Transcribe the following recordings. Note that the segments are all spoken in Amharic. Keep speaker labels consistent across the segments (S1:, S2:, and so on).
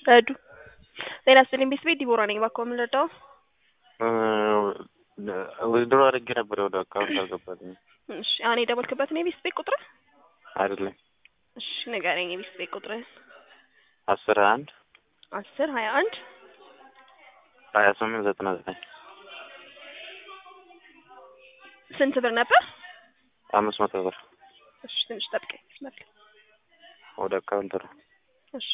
S1: ረዱ ጤና ይስጥልኝ ቤት ቤት ዲቦራ ነኝ። እባክዎ ምን ልርዳው?
S2: ዊዝድሮ አድርጌ ነበር ወደ አካውንት አልገባልኝም።
S1: እሺ አሁን የደወልክበት ነው የቤት ቤት ቁጥር?
S2: አይደለም
S1: እሺ ንገረኝ የቤት ቤት ቁጥር።
S2: አስር አንድ
S1: አስር ሀያ አንድ
S2: ሀያ ስምንት ዘጠና ዘጠኝ
S1: ስንት ብር ነበር?
S2: አምስት መቶ ብር
S1: እሺ ትንሽ ጠብቀኝ። መስመር
S2: ወደ አካውንት ነው።
S1: እሺ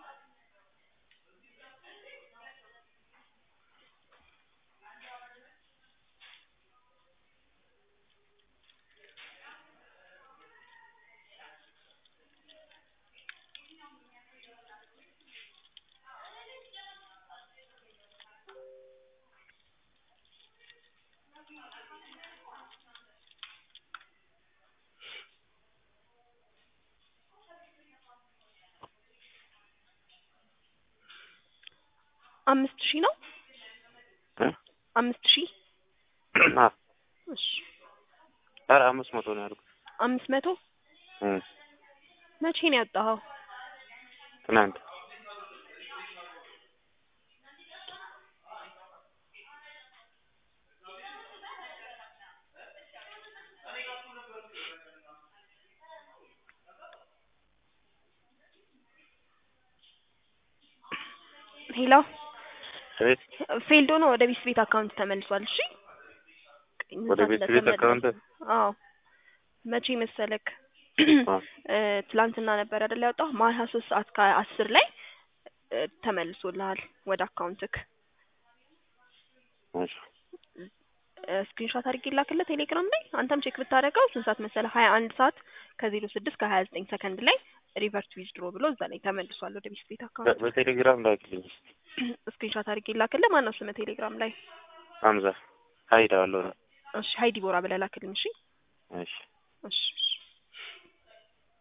S1: አምስት ሺህ ነው።
S2: እ?
S1: አምስት ሺህ
S2: አ
S1: እሺ
S2: ኧረ አምስት መቶ ነው ያልኩት።
S1: አምስት መቶ
S2: እ
S1: መቼ ነው ያወጣኸው?
S2: ትናንት
S1: ሄሎ
S2: እቤት
S1: ፌልድ ሆኖ ወደ ቤት ቤት አካውንት ተመልሷል። እሺ ቀኝ
S2: ወደ
S1: ሰዓት
S2: ቤት ቤት
S1: እንደተመለሰ-
S2: አካውንት?
S1: አዎ መቼ መሰለክ
S2: አ
S1: እ ትላንትና ነበር አይደል ያወጣው ማታ ሶስት ሰዓት ከአስር ላይ እ ተመልሶልሃል ወደ አካውንትክ
S2: እሺ
S1: ስክሪንሾት አድርጌ ላክልህ ቴሌግራም ላይ አንተም ቼክ ብታደርገው ስንት ሰዓት መሰለህ ሀያ አንድ ሰዓት ከዜሮ ስድስት ከሀያ ዘጠኝ ሰከንድ ላይ ሪቨርት ዊዝድሮ ብሎ እዛ ላይ ተመልሷል ወደ ቤት ቤት
S2: በ-
S1: አካውንት
S2: በቴሌግራም ላክልኝ እስኪ።
S1: ስክሪንሾት አድርጌ ላክልህ ማነው ስምህ ቴሌግራም ላይ
S2: ሀምዛ ሀይድ አለው ነው።
S1: እሺ ሀይ ዲቦራ ብለህ ላክልኝ እሺ
S2: እሺ
S1: እሺ እሺ